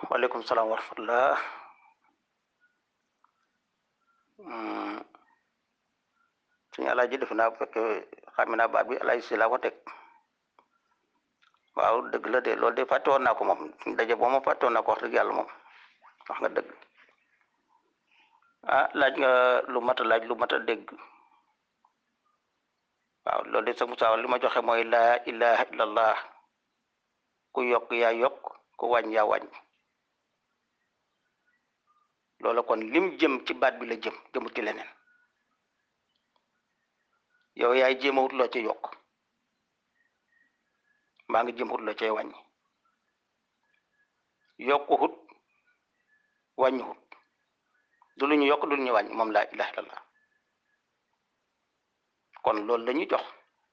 waaleykum salaam wa rahmatullah suñu alaaji def naa bu fekkee xam naa baat bi alaaji si laa ko teg waaw dëgg la de loolu de fàtte woon naa ko moom suñu daje boo ma fàtte woon naa ko wax dëgg yàlla moom wax nga dëgg ah laaj nga lu mat a laaj lu mat a dégg waaw loolu de sa Musaa li ma joxe mooy laa ilaha illallah ku yokk yaa yokk ku wàññ yaa wàññ loola kon lim jëm ci baat bi la jëm jëmut ci leneen yow yaay jéem a wut loo ci yokk maa ngi jëm wut loo cay wàññi yokku hut wàññi hut du lu ñu yokk du lu ñu wàññi moom laa ilaha illallah kon loolu la ñuy jox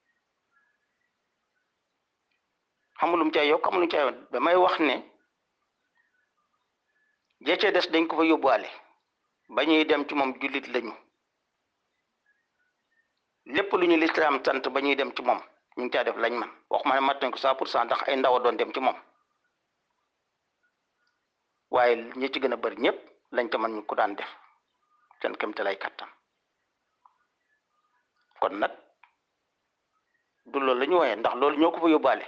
xamulum cay yokk xamulum cay damay wax ne jeecee des dañ ko fa yóbbuwaale ba ñuy dem ci moom jullit lañu lépp lu ñu lislaam sant ba ñuy dem ci moom ñu ngi caa def lañ man wax ma ne mat nañ ko cent pour cent ndax ay ndaw a doon dem ci moom waaye ñi ci gën a bari ñëpp lañ ca man ñu ko daan def seen kémte lay kattan kon nag du loolu la ñu wooyee ndax loolu ñoo ko fa yóbbaale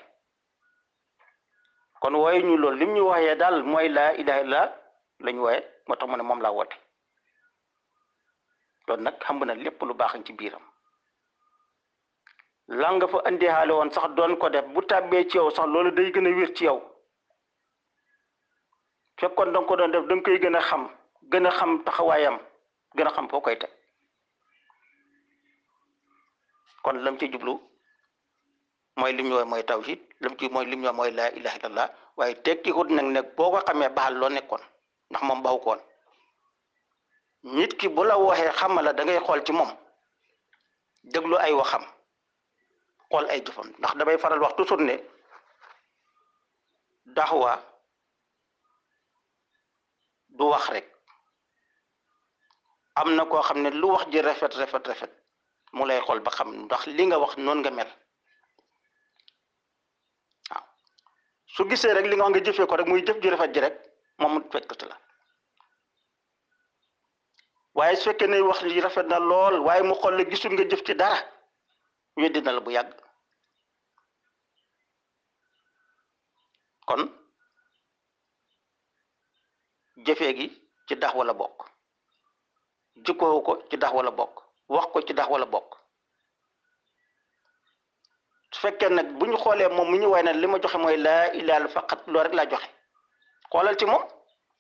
kon wooye ñu loolu lim ñu wooyee daal mooy laa ilaha illallah la ñu wooye moo tax mu ne moom laa woote loolu nag xam na lépp lu baax ci biiram la nga fa andi xaale woon sax doon ko def bu tàbbee ci yow sax loolu day gën a wér ci yow fekkoon danga ko doon def danga koy gën a xam gën a xam taxawaayam gën a xam foo koy teg kon lam ci jublu mooy lim ñu wooye mooy tawhid lam ci mooy lim ñu mooy laa ilaha illallah waaye tekki hut nag ne boo ko xamee baxal loo nekkoon ndax moom baxu koon nit ki bu la waxee xamala da ngay xool ci moom déglu ay waxam xool ay jëfam ndax damay faral wax toujours ne daxwa du wax rek am na koo xam ne lu wax ji rafet rafet rafet mu lay xool ba xam ndax li nga wax noonu nga mel waaw su gisee rek li nga wax nga jëfee ko rek muy jëf ji rafet ji rek moom mu fekk si la waaye su fekkee ne wax li rafet na lool waaye mu xool la gisul nga jëf ci dara weddi na la bu yàgg kon jëfee gi ci dax wala bokk jikkoo ko ci dax wala bokk wax ko ci dax wala bokk su fekkee nag bu ñu xoolee moom mu ñu way na li ma joxe mooy laa ilaha faqat loolu rek laa joxe xoolal ci moom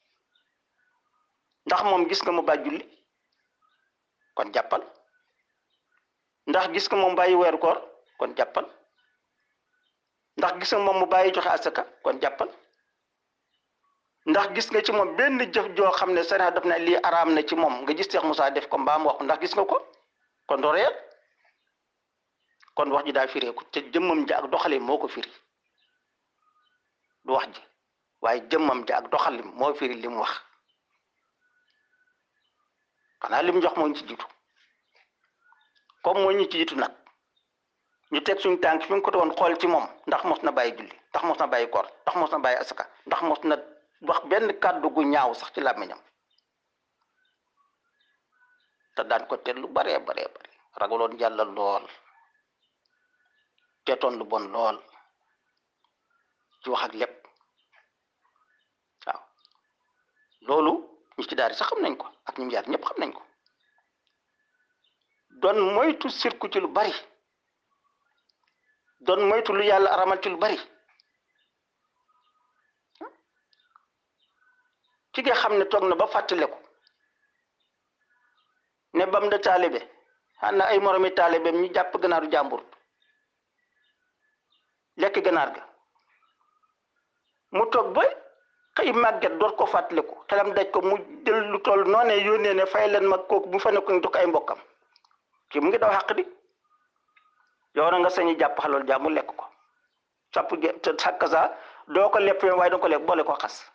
ndax moom gis nga mu bàyyi julli kon jàppal ndax gis nga moom bàyyi weeru koor kon jàppal ndax gis nga moom mu bàyyi joxe asaka kon jàppal ndax gis nga ci moom benn jëf joo xam ne sariya daf na lii araam na ci moom nga gis Seex Musaa def ko mbaam wax ndax gis nga ko kon doo réer kon wax ji daa fireeku te jëmmam ja ak doxalin moo ko firi du wax ji waaye jëmmam ja ak doxalin moo firi li mu wax xanaa li mu jox moo ñu ci jiitu comme moo ñu ci jiitu nag ñu teg suñu tànk fi nga ko doon xool ci moom ndax mos na bàyyi julli ndax mos na bàyyi koor ndax mos na bàyyi asaka ndax mos na wax benn kàddu gu ñaaw sax ci làmmiñam te daan ko teel lu baree baree bare ragaloon yàlla lool teetoon lu bon lool ci wax ak lépp waaw loolu ñi ci daari sax xam nañ ko ak ñi yaar ñëpp xam nañ ko doon moytu sirku ci lu bari doon moytu lu yàlla aramal ci lu bari ci nga xam ne toog na ba fàttaleku ne bam da taalibe xam na ay moromi taalibeem ñu jàpp ganaaru jàmbur lekk ganaar ga mu toog ba xëy màgget door ko fàttaliku xelam daj ko mu jël lu toll noonee yónnee ne fay leen mag kooku bu fa nekkoon jox ko ay mbokkam kii mu ngi daw xàq di yow na nga sañi jàpp xalool jàmm mu lekk ko sàpp te sàkk sa doo ko lepp waaye danga ko lekk boole ko xas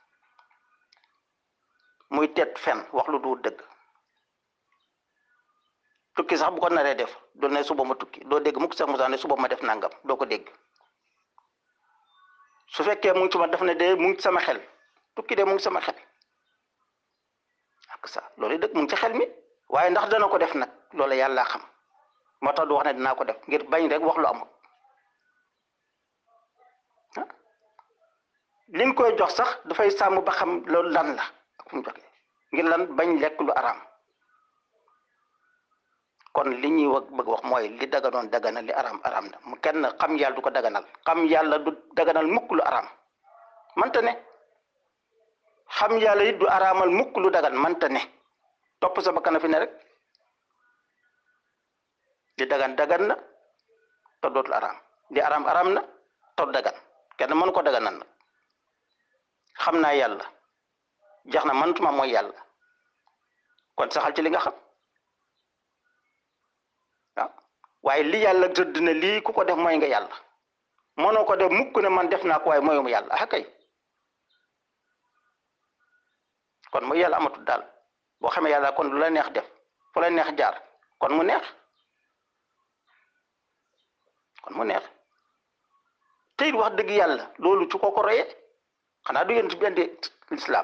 muy teet fen wax lu du dëgg tukki sax bu ko naree def doo ne suba ma tukki doo dégg mukk sax Musaa ne suba ma def nangam doo ko dégg su fekkee mu ngi ci ma def ne de mu ngi sama xel tukki de mu ngi sama xel ak sa loolu dëgg mu ngi ci xel mi waaye ndax dana ko def nag loolu yàlla xam moo tax du wax ne dinaa ko def ngir bañ rek wax lu amul liñ koy jox sax dafay sàmm ba xam loolu lan la ak fu mu joxe ngir lan bañ lekk lu araam kon li ñuy wax bëgg wax mooy li daganoon daganal li araam araam na mu kenn xam yàlla du ko daganal xam yàlla du daganal mukk lu araam manta ne xam yàlla it du araamal mukk lu dagan manta ne topp sa bakkan fi ne rek li dagan dagan na te dootul araam li araam araam na te dagan kenn mënu ko daganal nag xam naa yàlla jax na mënatuma mooy yàlla kon saxal ci li nga xam waaw waaye li yàlla tëdd na lii ku ko def mooy nga yàlla mënoo ko def mukk ne man def naa ko waaye mooyum yàlla ah kay kon mooy yàlla amatul daal boo xamee yàlla kon lu la neex def fu la neex jaar kon mu neex kon mu neex tey wax dëgg yàlla loolu ci ko ko royee xanaa du yéen ci benn lislaam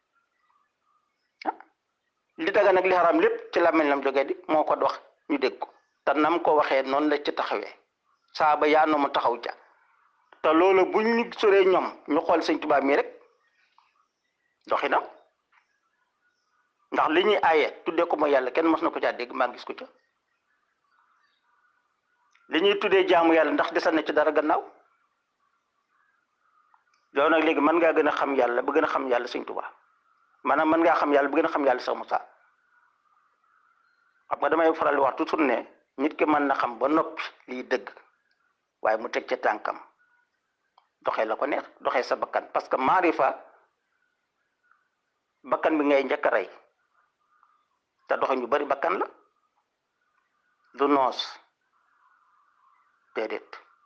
li daga nag li xaraam lépp ci làmmiñ lam jógee di moo ko wax ñu dégg ko te nam ko waxee noonu la ci taxawee saaba yaa no mu taxaw ca te loolu bu ñu soree ñoom ñu xool sëñ Tuubaa mii rek doxinam ndax li ñuy aaye tuddee ko mooy yàlla kenn mos na ko caa dégg maa gis ko ca li ñuy tuddee jaamu yàlla ndax desal na ci dara gannaaw yow nag léegi mën ngaa gën a xam yàlla ba gën a xam yàlla sëñ Tuubaa maanaam mën ngaa xam yàlla ba gën a xam yàlla sax Musaa xam nga damay faral di wax toujours ne nit ki mën na xam ba noppi lii dëgg waaye mu teg ca tànkam doxee la ko neex doxee sa bakkan parce que maarifa bakkan bi ngay njëkk a rey te doxe ñu bari bakkan la du noos déedéet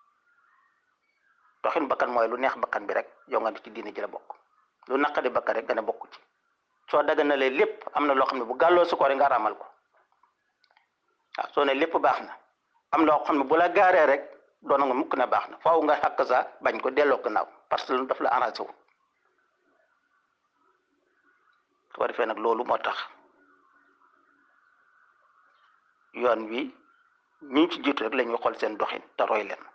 doxin bakkan mooy lu neex bakkan bi rek yow nga ci diine ji la bokk lu naqadi bakkan rek nga ne bokk ci soo daganalee lépp am na loo xam ne bu gàlloo su ko rek nga raamal ko waaw soo ne lépp baax na am loo xam ne bu la gaaree rek doon nga mukk ne baax na faaw nga xàkk sa bañ ko delloo gannaaw parce que lu daf la arrangé wu su ko defee nag loolu moo tax yoon wi ñi ci jiitu rek la ñuy xool seen doxin te roy leen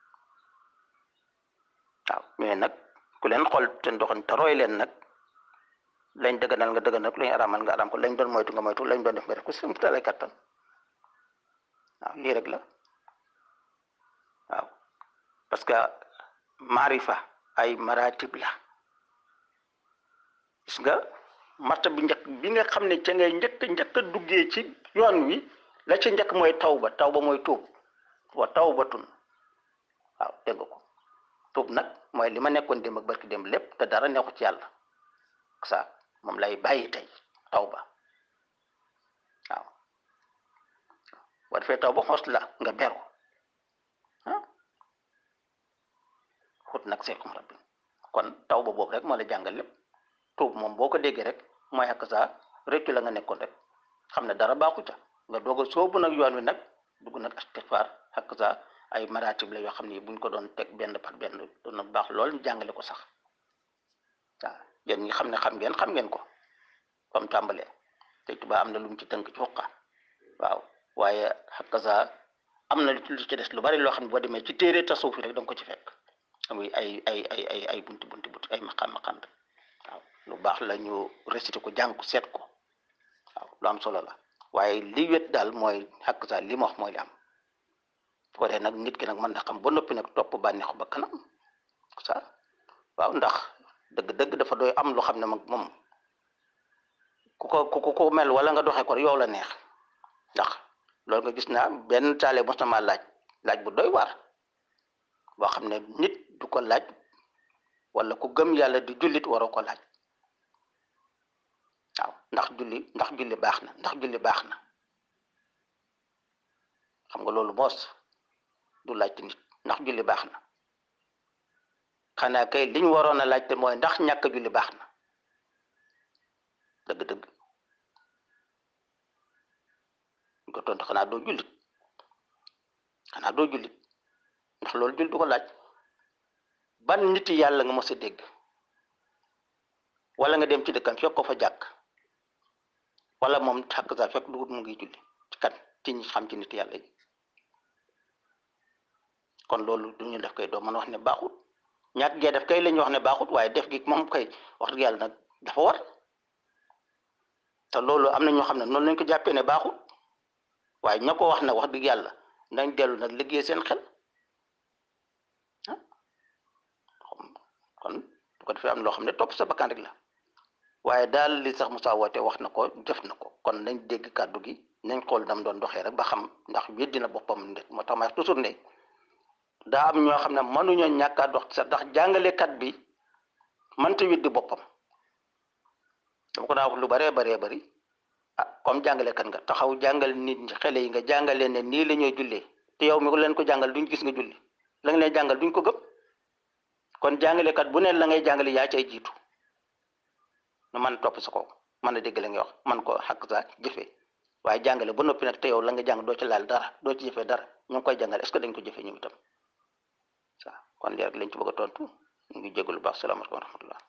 waaw mais nag ku leen xool seen doxin te roy leen nag lañ dëgganal nga dëgganal ko lañ araamal nga araam ko lañ doon moytu nga moytu lañ doon def nga def ko sum tale kattan waaw lii rek la waaw parce que maarifa ay maratib la gis nga marta bi njëkk bi nga xam ne ca ngay njëkk njëkk a duggee ci yoon wi la ca njëkk mooy tawba tawba mooy tuub wa tawbatun waaw dégg ko tuub nag mooy li ma nekkoon démb ak barki démb lépp te dara neexu ci yàlla sa moom lay bàyyi tey tawba waaw boo defee tawba xos la nga beru ah xut nag seekum rabbi kon tawba boobu rek moo la jàngal lépp tuub moom boo ko déggee rek mooy ak sa réccu la nga nekkoon rek xam ne dara baaxu ca nga doog a soobu nag yoon wi nag dugg nag istighfar ak sa ay maratib la yoo xam ne buñ ko doon teg benn par benn doon na baax lool ñu jàngale ko sax waaw yéen ñi xam ne xam ngeen xam ngeen ko comme tàmbalee te Tuubaa am na lu mu ci tënk ci xuqa waaw waaye ak sa am na lu ci des lu bari loo xam ne boo demee ci téere tasawuf rek da nga ko ci fekk muy ay ay ay ay ay bunti bunti bunti ay maqam maqam waaw lu baax la ñu récité ko jàng ko seet ko waaw lu am solo la waaye li wét daal mooy xàq sa li ma wax mooy li am su ko defee nag nit ki nag mën na xam ba noppi nag topp bànneexu ba kanam sa waaw ndax dëgg-dëgg dafa doy am loo xam ne mag moom ku ko ku ko mel wala nga doxee ko yow la neex ndax loolu nga gis naa benn taale mos na maa laaj laaj bu doy waar boo xam ne nit du ko laaj wala ku gëm yàlla di jullit waroo ko laaj waaw ndax julli ndax julli baax na ndax julli baax na xam nga loolu moos du laajte nit ndax julli baax na xanaa kay liñ waroon a laajte mooy ndax ñàkk julli baax na dëgg-dëgg ñu ko tontu xanaa doo jullit xanaa doo jullit ndax loolu jul du ko laaj ban nit yàlla nga mos a dégg wala nga dem ci dëkkam fekk ko fa jàkk wala moom xàq sa fekk dugut mu ngi julli ci kat ci ñi xam ci nit yàlla yi kon loolu du ñu def kay doo mën a wax ne baaxut ñàkk gee def kay la ñuy wax ne baaxut waaye def gi moom kay wax dëgg yàlla nag dafa war te loolu am na ñoo xam ne noonu lañ ko jàppee ne baaxut waaye ña ko wax ne wax dëgg yàlla nañ dellu nag liggéey seen xel ah kon bu ko defee am loo xam ne topp sa bakkan rek la waaye daal li sax Moussa woote wax na ko def na ko kon nañ dégg kàddu gi nañ xool dam doon doxee rek ba xam ndax weddi na boppam nde moo tax ma toujours ne daa am ñoo xam ne mënuñoo ñàkk a dox sax ndax jàngalekat bi mënta weddi boppam dama ko daa wax lu baree baree bari ah comme jàngalekat nga taxaw jàngal nit ñi xale yi nga jàngalee ne nii la ñuy jullee te yow mi ko leen ko jàngal duñ gis nga julli la nga leen jàngal duñ ko gëm kon jàngalekat bu ne la ngay jàngale yaa cay jiitu nu man topp sa ko mën a dégg la ngay wax man ko xàq sa jëfee waaye jàngale ba noppi nag te yow la nga jàng doo ci laal dara doo ci jëfee dara ñu ngi koy jàngale est-ce que dañ ko jëfee ñu itam waaw kon léegi lañ ci bëgg a tontu ñu ngi jégalu baax salaamaaleykum wa rahmatullah